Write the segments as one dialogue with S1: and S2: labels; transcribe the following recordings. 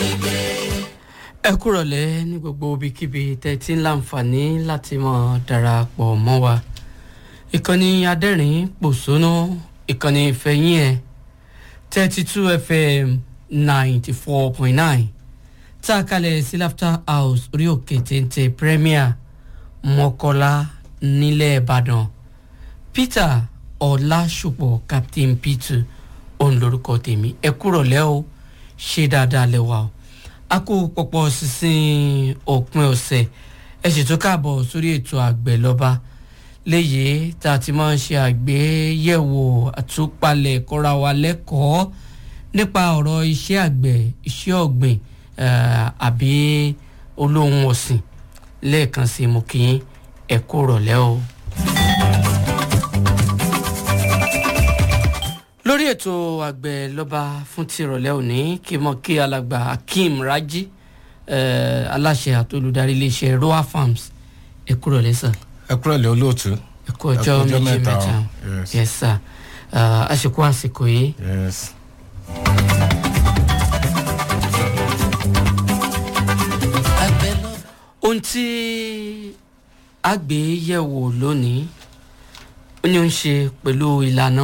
S1: ẹ kúrọ̀lẹ́ ní gbogbo ibikíbi tẹ́ ti ń láǹfààní láti mọ̀ darapọ̀ mọ́ wa ìkànnì adẹ́rìn pòṣónú ìkànnì ìfẹ̀yìn ẹ̀ thirty two fm ninety four point nine tá a kalẹ̀ sí laughter house orí òkè téńté premier mọ́kọ́lá nílẹ̀ ìbàdàn peter ọ̀làṣùpọ̀ captain peter òun lorúkọ tèmi ẹ kúrọ̀lẹ́ o ṣe dáadáa lẹ́wà o a kó pọ̀pọ̀ sísìn òpin ọ̀sẹ̀ ẹ ṣètò káàbọ̀ sórí ètò àgbẹ̀ lọ́ba léyìí tá a ti máa ń ṣe àgbéyẹ̀wò àtúpalẹ̀ kọ́ra wa lẹ́kọ̀ọ́ nípa ọ̀rọ̀ iṣẹ́ àgbẹ̀ iṣẹ́ ọ̀gbìn àbí olóhùn ọ̀sìn lẹ́ẹ̀kan sí mo kí yín ẹ kú rọ̀lẹ́ o. lórí ètò àgbẹ̀ lọ́ba fún ti ìrọ̀lẹ́ òní kí mọ̀ kí alàgbà akeem raji aláṣẹ àti olùdarí iléeṣẹ́ roa farms ẹ kú rọ̀lẹ́ sir
S2: ẹ kúrò lé olóòtú.
S1: ẹ kú ọjọ́ méjì mẹ́ta
S2: yes.
S1: yes sir àsìkò àsìkò yìí
S2: yes.
S1: ohun tí a gbé yẹ̀wò lónìí ó ní ó ń ṣe pẹ̀lú ìlànà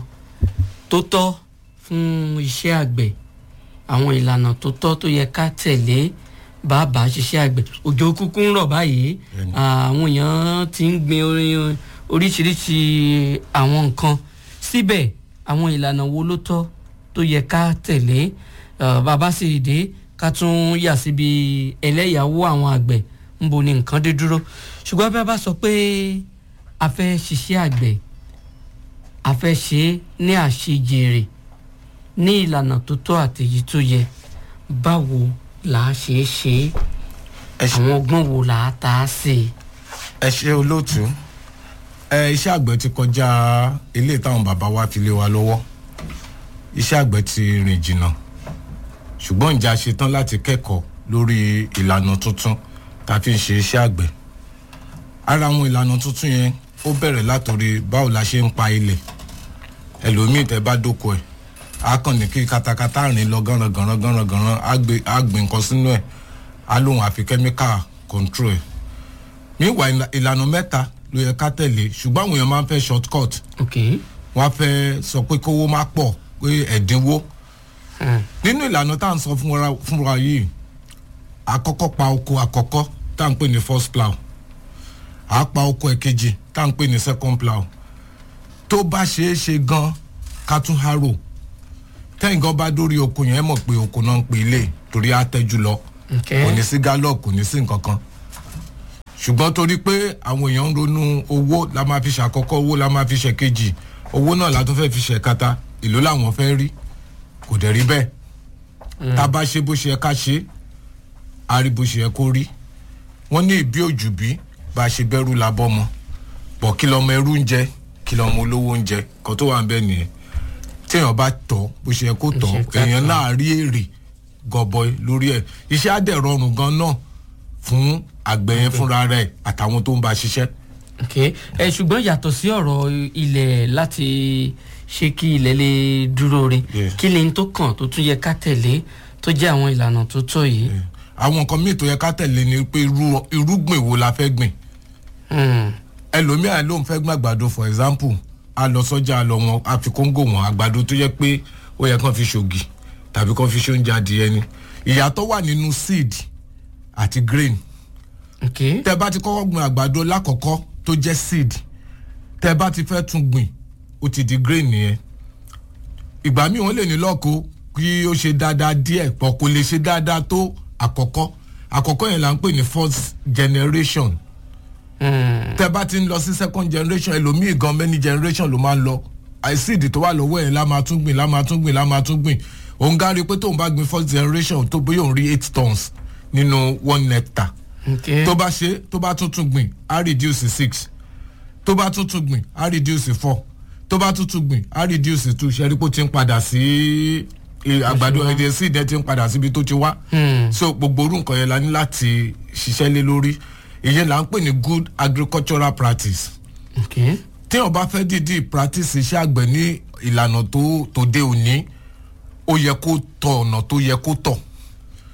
S1: tó tọ́ fún iṣẹ́ àgbẹ̀ àwọn ìlànà tó tọ́ tó yẹ ká tẹ̀lé bàbá ṣiṣẹ́ àgbẹ̀ òjò kúkú ń rọ̀ báyìí
S2: Bẹ́ẹ̀ni.
S1: àwọn èèyàn ti ń gbin orin oríṣiríṣi àwọn nǹkan síbẹ̀ àwọn ìlànà wo ló tọ́ tó yẹ ká tẹ̀lé Ah, bàbá sì dé ká tún yà síbi ẹlẹ́yàwó àwọn àgbẹ̀ ń bo ni nǹkan dé dúró ṣùgbọ́n bí a bá sọ pé a fẹ́ ṣiṣẹ́ àgbẹ̀ a fẹ́ ṣe é ní àṣejèrè ní ìlànà tó tọ́ àtèyí tó yẹ báwo là á ṣe é ṣe é
S2: ẹ ṣe
S1: àwọn ọgbọ́n wo là á ta á sí i.
S2: ẹ ṣe olóòtú ẹ iṣẹ́ àgbẹ̀ ti kọjá ilé táwọn bàbá wa fi lé wa lọ́wọ́ iṣẹ́ àgbẹ̀ ti rìn jìnnà ṣùgbọ́n ǹjẹ́ a ṣetán láti kẹ́kọ̀ọ́ lórí ìlànà tuntun tá a fi ń ṣe iṣẹ́ àgbẹ̀ ara àwọn ìlànà tuntun yẹn ó bẹ̀rẹ̀ látòrí báwo la ṣe ń pa ilẹ̀ ẹlòmíì tẹ́ bá dóko ẹ̀ á kàn ní kí katakata rìn lọ gánran gánran gánran gánran á gbé- á gbìn nǹkan sínú ẹ̀ á lóun àfi kẹ́míkà control ẹ̀ míwà ìlànà mẹ́ta ló yẹ ká tẹ̀lé ṣùgbọ́n àwọn èèyàn máa ń fẹ́ short cut
S1: ok
S2: wọ́n á fẹ́ sọ pé kówó má pọ̀ pé ẹ̀dínwó
S1: Hmm.
S2: nínú ìlànà tá à ń sọ fún wa fún wa yìí àkọ́kọ́ pa oko àkọ́kọ́ tá à ń pè ní first plow à á pa oko ẹ̀kejì tá à ń pè ní second plow tó bá ṣeé ṣe gan ká tún harrow tẹ́yìn gan bá dórí oko yẹn ẹ mọ̀ pé oko náà ń pè ilé torí á tẹ́jú lọ
S1: ok
S2: kò ní sí gallop kò ní sí nǹkan kan ṣùgbọ́n torí pé àwọn èèyàn ń ronú owó la máa fi ṣàkọ́kọ́ owó la máa fi ṣèkejì owó náà la tún fẹ́ fi ṣẹ̀kata ìlú làwọn fẹ́ rí kò dẹ̀ rí bẹ́ẹ̀ tá a bá ṣe bó ṣe yẹ ká ṣe a rí bó ṣe yẹ kó rí wọ́n ní ìbí òjù bí bá a ṣe bẹ́rù la bọ́ mọ́ bọ̀ kí lọ́mọ ẹrú ń jẹ kí lọ́mọ olówó ń jẹ kan tó wà ń bẹ́ẹ̀ nìyẹn téèyàn bá tọ́ bó ṣe yẹ kó tọ́
S1: ṣe ká
S2: èèyàn
S1: tọ́.
S2: náà rí èrè gọbọi lórí ẹ̀ iṣẹ́ á dẹ̀ rọrùn gan náà fún àgbẹ̀ yẹn fúnra rẹ̀ àtàwọn tó ń bá a ṣiṣẹ́
S1: ok ẹ ṣùgbọ́n yàtọ̀ sí ọ̀rọ̀ ilẹ̀ láti ṣe kí ilẹ̀ lè dúró re
S2: Yeah.
S1: kí ni tó kàn tó tún yẹ ká tẹ̀lé tó jẹ́ àwọn ìlànà tó tọ́ yìí.
S2: àwọn nǹkan míì tó yẹ ká tẹ̀lé ni pé irú irúgbìn wo la fẹ́ gbìn
S1: Hmm.
S2: ẹlòmíà ló ń fẹ́ gbìn àgbàdo for example a lọ sọ́jà a lọ wọn a fi kóńgò wọn àgbàdo tó yẹ pé ó yẹ kán fi ṣògì tàbí kán fi ṣóúnjẹ adìyẹ ni ìyàtọ̀ wà nínú seed àti grain
S1: ok
S2: tẹ bá ti kọ́kọ́ gbìn àgbàdo lákọ̀ọ́kọ́ tó jẹ́ seed tẹ bá ti fẹ́ tún gbìn ó ti di grain nìyẹn ìgbà míì wọ́n lè ní lọ́ọ̀kọ́ kí ó ṣe dáadáa díẹ̀ pọ̀ kò lè ṣe dáadáa tó àkọ́kọ́ àkọ́kọ́ yẹn là ń pè ní first generation
S1: Hmm.
S2: tẹ bá ti ń lọ sí second generation ẹlòmíì gan many generation ló máa ń lọ àìsíìdì tó wà lọ́wọ́ ẹ̀ la máa tún gbìn la máa tún gbìn la máa tún gbìn òun gárí pé tóun bá gbìn first generation tó bóyá òun rí eight tons nínú one hectare
S1: ok
S2: tó bá ṣe tó bá tún tún gbìn á reduce six tó bá tún tún gbìn á reduce four tó bá tún tún gbìn á reduce two ṣẹ́rí pé ó ti ń padà sí eh, àgbàdo ẹ̀dẹ̀ sí ìdẹ́ ti ń padà síbi tó ti wá
S1: Hmm.
S2: so gbogbo orú nǹkan yẹn la ní láti ṣiṣẹ́ lé lórí ìyẹn là ń pè ní good agricultural practice
S1: ok
S2: téèyàn bá fẹ́ dìídì practice iṣẹ́ àgbẹ̀ ní ìlànà tó tó dé òní ó yẹ kó tọ ọ̀nà tó yẹ kó tọ̀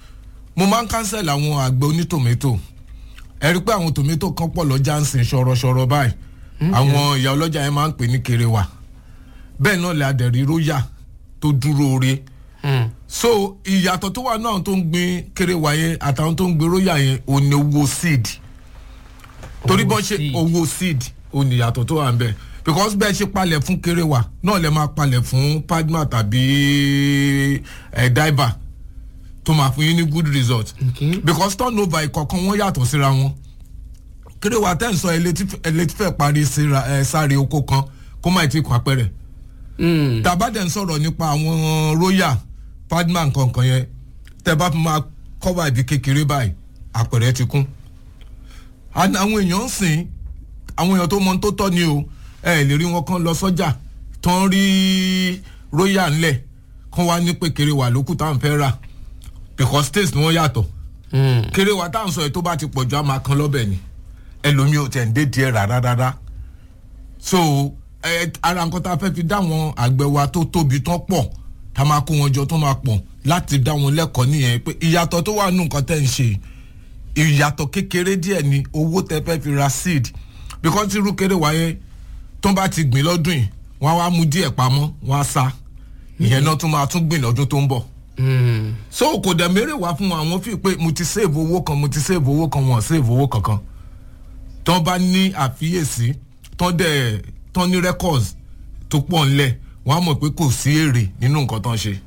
S2: mo máa ń cancel àwọn àgbẹ̀ onítòmẹ́tò ẹ rí i pé àwọn tòmẹ́tò kan pọ̀ lọ́jà ń sìn ṣọ̀rọ̀ṣọ̀rọ̀ báyìí àwọn ìyá ọlọ́jà yẹn máa ń pè ní kerewa bẹ́ẹ̀ náà lè adẹ̀rí róyà tó dúró re
S1: Hmm.
S2: so ìyàtọ̀ tó wà náà tó ń gbin kerewa yẹn àtàwọn tó ń gbin róyà yẹn ò ní owó seed torí
S1: Owó
S2: bọ́n ṣe
S1: seed.
S2: owó seed ò ní ìyàtọ̀ tó wà ń bẹ̀ because bẹ́ẹ̀ ṣe palẹ̀ fún kerewa náà lè máa palẹ̀ fún padma tàbí ẹ̀ diver tó máa fún yín ní good result
S1: Okay.
S2: because turnover ìkọ̀kan wọn yàtọ̀ síra wọn kéréwà tẹ́ ń sọ ẹlẹ́tífẹ́ parí síra ẹ sáré oko kan kó má ti kọ́ apẹ̀rẹ̀
S1: Hmm.
S2: tàbádẹ́ ń sọ̀rọ̀ nípa àwọn royal padman kankan yẹn tẹ́ bá fi máa cover ibi kékeré báyìí àpẹ̀rẹ̀ ti kún And àwọn èèyàn ń sìn àwọn èèyàn tó mọ ohun tó tọ́ ni o ẹ lè rí wọn kán lọ sọ́jà tán rí royal ńlẹ̀ kán wá ní pé kéréwà lókù táwọn fẹ́ rà because taste ni wọ́n yàtọ̀
S1: Hmm.
S2: kéré wa tá à ń sọ yìí tó bá ti pọ̀jù á máa kan lọ́bẹ̀ ni ẹlòmíì ò tẹ̀ ń dé díẹ̀ rárá rárá so ẹ ara nǹkan tá a fẹ́ fi dá àwọn àgbẹ̀ wa tó tóbi tán pọ̀ tá a máa kó wọn jọ tó máa pọ̀ láti dá wọn lẹ́kọ̀ọ́ nìyẹn pé ìyàtọ̀ tó wà nù nǹkan tẹ́ ń ṣe ìyàtọ̀ kékeré díẹ̀ ni owó tẹ́ fẹ́ fi ra seed because irú kéré wa yẹn tó bá ti gbìn lọ́dún yìí wọ́n á wá mú díẹ̀ pamọ́ wọ́n á sá ìyẹn náà tún máa tún gbìn lọ́dún tó ń bọ̀
S1: Hmm.
S2: so kò dẹ̀ mérè wá fún wọn àwọn fi pé mo ti save owó kan mo ti save owó kan wọn save owó kankan tán bá ní àfiyèsí tán dẹ̀ tán ní records tó pọ̀ ńlẹ̀ wọ́n á mọ̀ pé kò sí èrè nínú nǹkan tán ṣe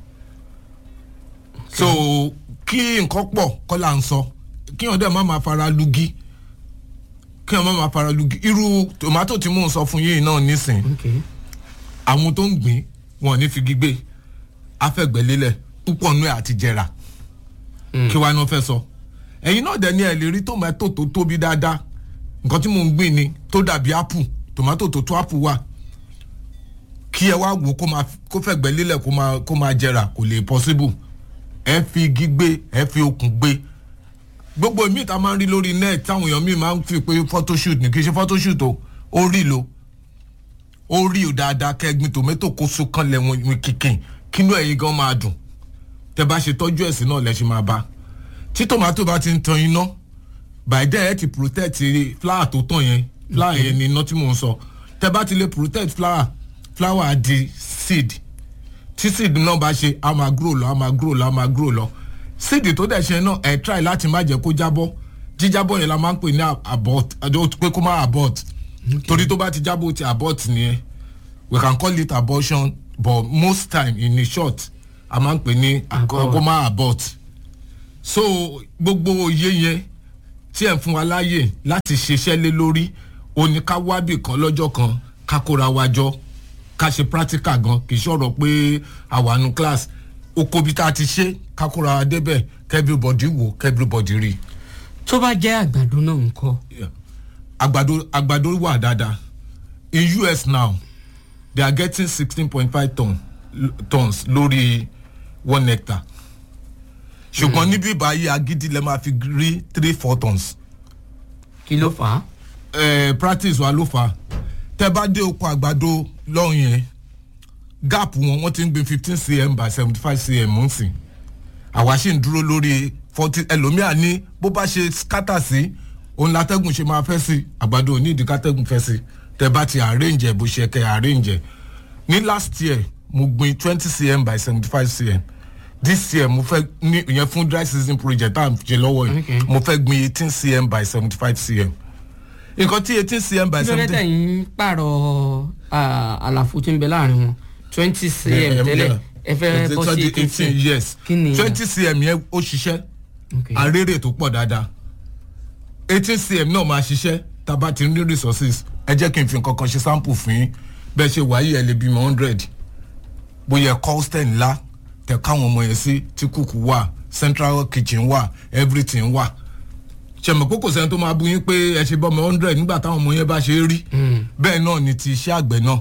S2: so kí nǹkan pọ̀ kọ́ là ń sọ kí wọ́n dẹ̀ má máa fara lugi kí wọ́n má máa fara lugi irú tòmátò tí mò ń sọ fún yìí náà nísìn
S1: Okay.
S2: àwọn tó ń gbìn wọn ò ní fi gbígbé afẹ́gbẹ́lélẹ̀ púpọ̀ nú ẹ̀ àti jẹrà kí wàá náà fẹ́ sọ ẹ̀yin náà dẹ̀ ní ẹ̀ lè rí tòmátò tó tóbi dáadáa nǹkan tí mò ń gbìn ni tó dàbí apple tòmátò tó tó apple wà kí ẹ wá wò kó máa kó fẹ̀gbẹ́ lélẹ̀ kó máa kó máa jẹrà kò lè possible ẹ fi igi gbé ẹ fi okùn gbé gbogbo míì tá a máa ń rí lórí net táwọn èèyàn míì máa ń fi pé photoshoot ní kì í ṣe photoshoot o ó rí lo ó rí o dáadáa kẹgbin tòmẹ́tò kó so kan lẹ́wọ̀n kìkìn kínú ẹ̀yin gan máa dùn tẹ bá ṣe tọ́jú ẹ̀sìn náà lẹ́sìn máa bá tí tòmátò bá ti ń tan iná by then ẹ ti protect flower tó tàn yẹn flower yẹn ni iná tí mò ń sọ tẹ bá ti lè protect flower flower á di seed tí seed náà bá ṣe á máa grow lọ á máa grow lọ á máa grow lọ seed tó dẹ̀ ṣe náà ẹ try láti má jẹ́ kó jábọ́ jíjábọ́ yẹn la máa ń pè ní abort pé kó má abort torí tó bá ti jábọ́ ó ti abort nìyẹn we can call it abortion but most time in a short a máa ń pè ní
S1: Abort.
S2: kó má abort so gbogbo òye yẹn tí ẹ̀ ń fún wa láàyè láti ṣiṣẹ́ lé lórí ó ní ká wábì kan lọ́jọ́ kan ká kóra wa jọ ká ṣe practical gan kì í ṣọ̀rọ̀ pé àwàánu class oko bí tá a ti ṣe ká kóra wa débẹ̀ kẹ́bíbọ̀dì wò kẹ́bíbọ̀dì rí
S1: tó bá jẹ́ àgbàdo náà ń kọ́
S2: Yeah. àgbàdo àgbàdo wà dáadáa in us now they are getting sixteen point five ton tons lórí one hectare ṣùgbọ́n níbí báyìí agídí lè máa fi rí three four tons
S1: kí ló fà á.
S2: eh, practice wa ló fà á tẹ bá dé oko àgbàdo lọ́hùn yẹn gap wọn wọ́n ti ń gbin fifteen cm by seventy five cm ń sìn àwa ṣì ń dúró lórí forty ẹlòmíà ní bó bá ṣe scatter sí òun látẹ́gùn ṣe máa fẹ́ sí àgbàdo òní ìdí kátẹ́gùn fẹ́ sí tẹ bá ti arrange ẹ̀ bó ṣe kẹ́ arrange ẹ̀ ní last year mo gbin twenty cm by seventy five cm this year mo fẹ́ ní ìyẹn fún dry season project tá à ń ṣe lọ́wọ́
S1: Okay.
S2: yìí mo fẹ́ gbin eighteen cm by seventy five cm nǹkan tí eighteen cm by
S1: kí ló dé
S2: seventy
S1: tẹ̀yìn pààrọ̀ ah, àlàfo tí ń bẹ láàrin wọn twenty cm tẹ́lẹ̀ ẹ fẹ́ bọ́ sí
S2: eighteen
S1: eighteen
S2: yes
S1: kí ni
S2: twenty cm yẹn ó ṣiṣẹ́
S1: Okay.
S2: arére tó pọ̀ dáadáa eighteen cm náà máa ṣiṣẹ́ tá a bá ti ní resources ẹ jẹ́ kí n fi nǹkan kan ṣe sample fún yín bẹ́ẹ̀ ṣe wáyé ẹ lè bímọ hundred bóyá colston ńlá tẹ káwọn ọmọ yẹn sí tí kùkù wà central kitchen wà everything wà ṣẹ̀mọ̀ pé kò sẹ́ni tó máa bú yín pé ẹ ṣe bọ́mọ hundred nígbà táwọn ọmọ yẹn bá ṣe é rí bẹ́ẹ̀ náà ni ti iṣẹ́ àgbẹ̀ náà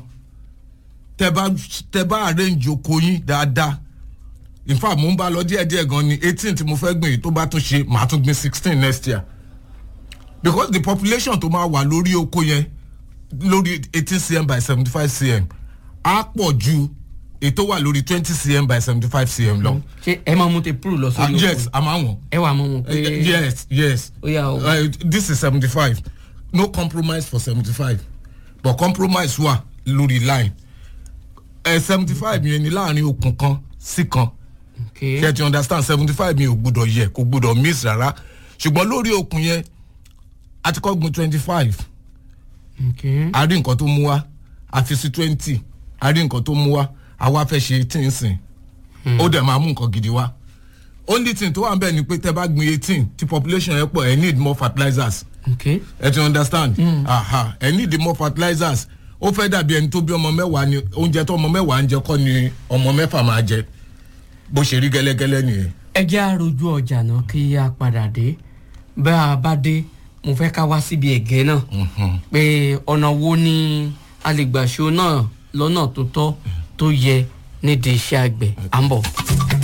S2: tẹ bá tẹ bá arrange oko yín dáadáa in fact mo ń bá lọ díẹ̀ díẹ̀ gan ni eighteen tí mo fẹ́ gbìn yìí tó bá tún ṣe màá tún gbìn sixteen next year because the population tó máa wà lórí oko yẹn lórí eighteen cm by seventy five cm á pọ̀ ju ètò wà lórí twenty cm by seventy five cm lọ.
S1: ṣé ẹ máa mú te púrù lọ
S2: Ah,
S1: sórí oko
S2: yes a máa wọ̀n.
S1: ẹ wà mọ wọn pé
S2: Eh, yes yes
S1: ó yà ó
S2: uh, this is seventy five no compromise for seventy five but compromise wà lórí line seventy five yẹn ni láàrin okùn kan sí kan
S1: ok
S2: ṣe ti understand seventy five mi ò gbúdọ̀ yẹ kò gbúdọ̀ miss rárá ṣùgbọ́n lórí okùn yẹn a ti kọ́ gun twenty five
S1: ok
S2: a rí nǹkan tó mú wá a fi sí twenty a rí nǹkan tó mú wá a wá fẹ́ ṣe eighteen sìn ó dẹ̀ máa mú nǹkan gidi wá only thing tó wà ń bẹ̀ ni pé tẹ́ bá gbin eighteen tí population yẹn pọ̀ ẹ̀ need more fertilizers
S1: ok
S2: ẹ ti understand aha ẹ need more fertilizers ó fẹ́ dàbí ẹni tó bí ọmọ mẹ́wàá ni oúnjẹ tó ọmọ mẹ́wàá ń jẹ kọ́ ni ọmọ mẹ́fà máa jẹ bó ṣe rí gẹ́lẹ́gẹ́lẹ́ nìyẹn.
S1: ẹ jẹ́ àròjù ọjà náà kí a padà dé bá a bá dé mo fẹ́ ká wá síbi ẹ̀gẹ́ náà pé ọ̀nà wo ni a lè gbà ṣó náà lọ́nà tó tọ́ tó yẹ nídìí iṣẹ́ àgbẹ̀ à ń bọ̀.